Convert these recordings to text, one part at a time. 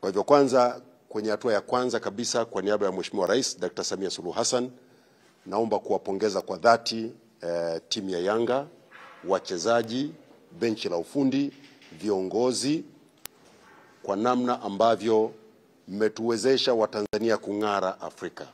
Kwa hivyo kwanza, kwenye hatua ya kwanza kabisa, kwa niaba ya Mheshimiwa Rais Dr. Samia Suluhu Hassan, naomba kuwapongeza kwa dhati eh, timu ya Yanga, wachezaji, benchi la ufundi, viongozi kwa namna ambavyo mmetuwezesha Watanzania kung'ara Afrika.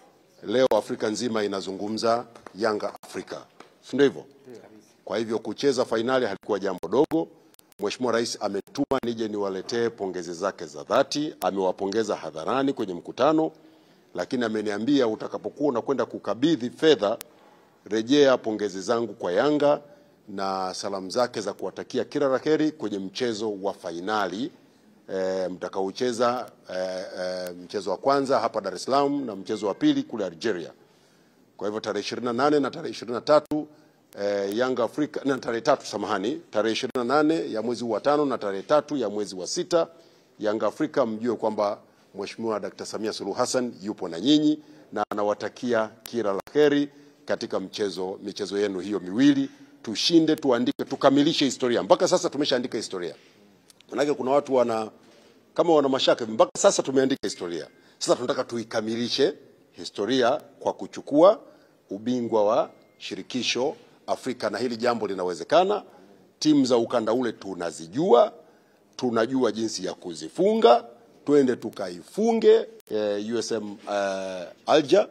Leo Afrika nzima inazungumza Yanga Afrika, si ndio hivyo? Kwa hivyo kucheza fainali halikuwa jambo dogo. Mheshimiwa Rais ametuma nije niwaletee pongezi zake za dhati. Amewapongeza hadharani kwenye mkutano, lakini ameniambia utakapokuwa unakwenda kukabidhi fedha, rejea pongezi zangu kwa Yanga na salamu zake za kuwatakia kila la heri kwenye mchezo wa fainali e, mtakaocheza e, e, mchezo wa kwanza hapa Dar es Salaam na mchezo wa pili kule Algeria. Kwa hivyo tarehe 28 na tarehe 23 eh, Yanga Afrika na tarehe tatu, samahani, tarehe 28 ya mwezi wa tano na tarehe tatu ya mwezi wa sita, Yanga Afrika, mjue kwamba Mheshimiwa Dr. Samia Suluhu Hassan yupo na nyinyi na anawatakia kila la heri katika mchezo michezo yenu hiyo miwili. Tushinde, tuandike, tukamilishe historia. Mpaka sasa tumeshaandika historia. Manake kuna watu wana kama wana mashaka hivi, mpaka sasa tumeandika historia. Sasa tunataka tuikamilishe historia kwa kuchukua ubingwa wa shirikisho Afrika, na hili jambo linawezekana. Timu za ukanda ule tunazijua, tunajua jinsi ya kuzifunga. Twende tukaifunge eh, USM eh, Alger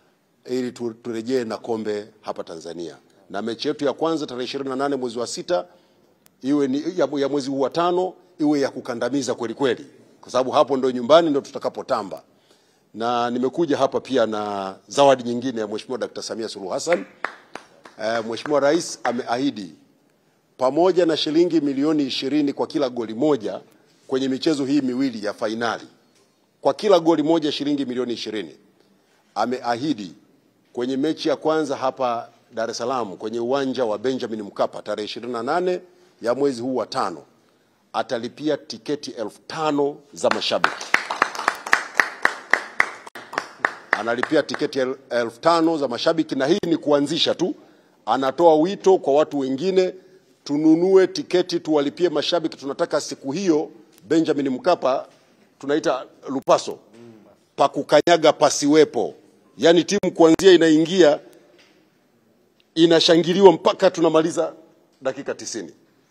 ili tu- turejee na kombe hapa Tanzania, na mechi yetu ya kwanza tarehe 28 mwezi wa sita iwe ni ya, ya mwezi huu wa tano iwe ya kukandamiza kweli kweli, kwa sababu hapo ndo nyumbani ndo tutakapotamba. Na nimekuja hapa pia na zawadi nyingine ya Mheshimiwa Dkt. Samia Suluhu Hassan. Eh, Mheshimiwa Rais ameahidi pamoja na shilingi milioni ishirini kwa kila goli moja kwenye michezo hii miwili ya fainali, kwa kila goli moja shilingi milioni ishirini ameahidi kwenye mechi ya kwanza hapa Dar es Salaam kwenye uwanja wa Benjamin Mkapa tarehe 28 ya mwezi huu wa tano atalipia tiketi elfu tano za mashabiki. Analipia tiketi el- elfu tano za mashabiki, na hii ni kuanzisha tu. Anatoa wito kwa watu wengine, tununue tiketi, tuwalipie mashabiki. Tunataka siku hiyo Benjamin Mkapa tunaita lupaso pa kukanyaga pasiwepo, yaani timu kuanzia inaingia inashangiliwa mpaka tunamaliza dakika tisini.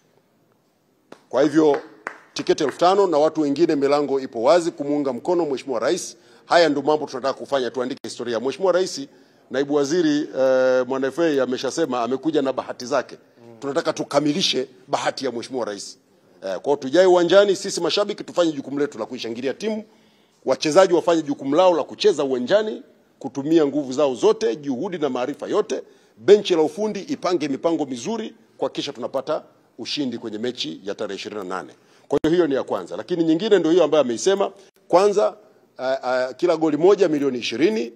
Kwa hivyo tiketi elfu tano na watu wengine, milango ipo wazi kumuunga mkono Mheshimiwa Rais. Haya ndio mambo tunataka kufanya, tuandike historia. Mheshimiwa Rais, naibu waziri eh, Mwanafei ameshasema amekuja na bahati zake. Tunataka tukamilishe bahati ya Mheshimiwa Rais. Eh, kwa hiyo tujae uwanjani, sisi mashabiki tufanye jukumu letu la kuishangilia timu, wachezaji wafanye jukumu lao la kucheza uwanjani, kutumia nguvu zao zote, juhudi na maarifa yote. Benchi la ufundi ipange mipango mizuri kuhakikisha tunapata ushindi kwenye mechi ya tarehe 28. Kwa hiyo hiyo ni ya kwanza, lakini nyingine ndio hiyo ambayo ameisema. Kwanza uh, uh, kila goli moja milioni ishirini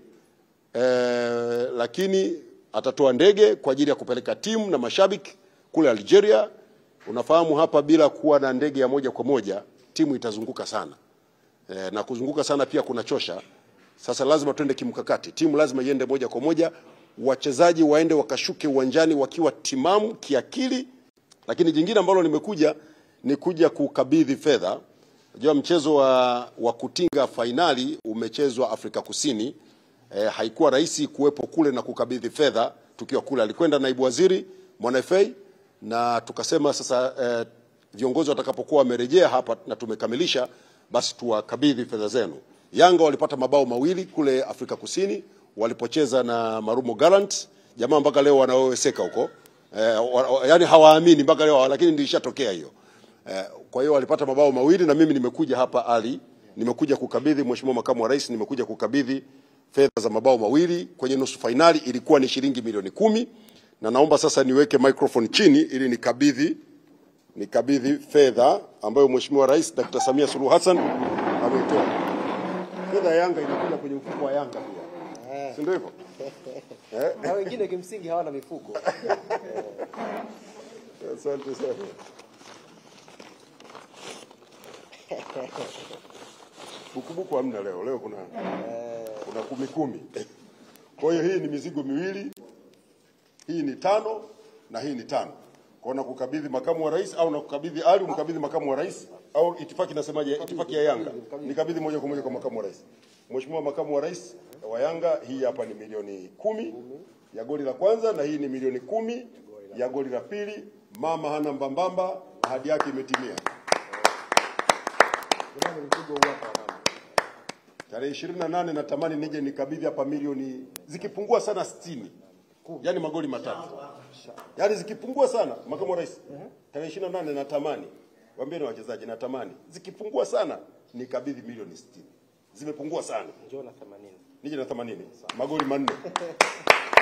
eh, lakini atatoa ndege kwa ajili ya kupeleka timu na mashabiki kule Algeria. Unafahamu hapa bila kuwa na ndege ya moja kwa moja timu itazunguka sana eh, na kuzunguka sana pia kunachosha. Sasa lazima tuende kimkakati, timu lazima iende moja kwa moja, wachezaji waende wakashuke uwanjani wakiwa timamu kiakili. Lakini jingine ambalo nimekuja ni kuja kukabidhi fedha. Unajua mchezo wa, wa kutinga fainali umechezwa Afrika Kusini. Eh, haikuwa rahisi kuwepo kule na kukabidhi fedha tukiwa kule. Alikwenda naibu waziri Mwanafei na tukasema sasa eh, viongozi watakapokuwa wamerejea hapa na tumekamilisha, basi tuwakabidhi fedha zenu. Yanga walipata mabao mawili kule Afrika Kusini walipocheza na Marumo Gallants, jamaa mpaka leo wanaoweseka huko eh, wa, wa, yani hawaamini mpaka leo, lakini ndio ishatokea hiyo. Eh, kwa hiyo walipata mabao mawili na mimi nimekuja hapa Ali, nimekuja kukabidhi Mheshimiwa Makamu wa Rais, nimekuja kukabidhi fedha za mabao mawili kwenye nusu fainali, ilikuwa ni shilingi milioni kumi na naomba sasa niweke microphone chini ili nikabidhi nikabidhi fedha ambayo Mheshimiwa Rais Dr. Samia Suluhu Hassan ameitoa. Fedha ya Yanga inakuja kwenye mfuko wa Yanga pia, si ndio hivyo? na wengine kimsingi hawana mifuko. Asante sana. Bukubuku hamna leo, leo kuna kuna kumi kumi. Kwa hiyo hii ni mizigo miwili, hii ni tano na hii ni tano. Kwa nakukabidhi makamu wa rais au nakukabidhi Ali umkabidhi makamu wa rais au itifaki nasemaje? Itifaki ya Yanga nikabidhi moja kwa moja kwa makamu wa rais. Mheshimiwa makamu wa rais wa Yanga, hii hapa ni milioni kumi ya goli la kwanza na hii ni milioni kumi ya goli la pili. Mama hana mbambamba, ahadi yake imetimia. Jamani, mpigo huu hapa mama. Tarehe ishirini na nane natamani nije nikabidhi hapa milioni zikipungua sana sitini, yaani magoli matatu, yaani zikipungua sana, makamu wa rais. Tarehe ishirini na nane natamani, waambie na wachezaji, natamani zikipungua sana nikabidhi milioni sitini. Zimepungua sana, Njoo na 80. nije na themanini, magoli manne.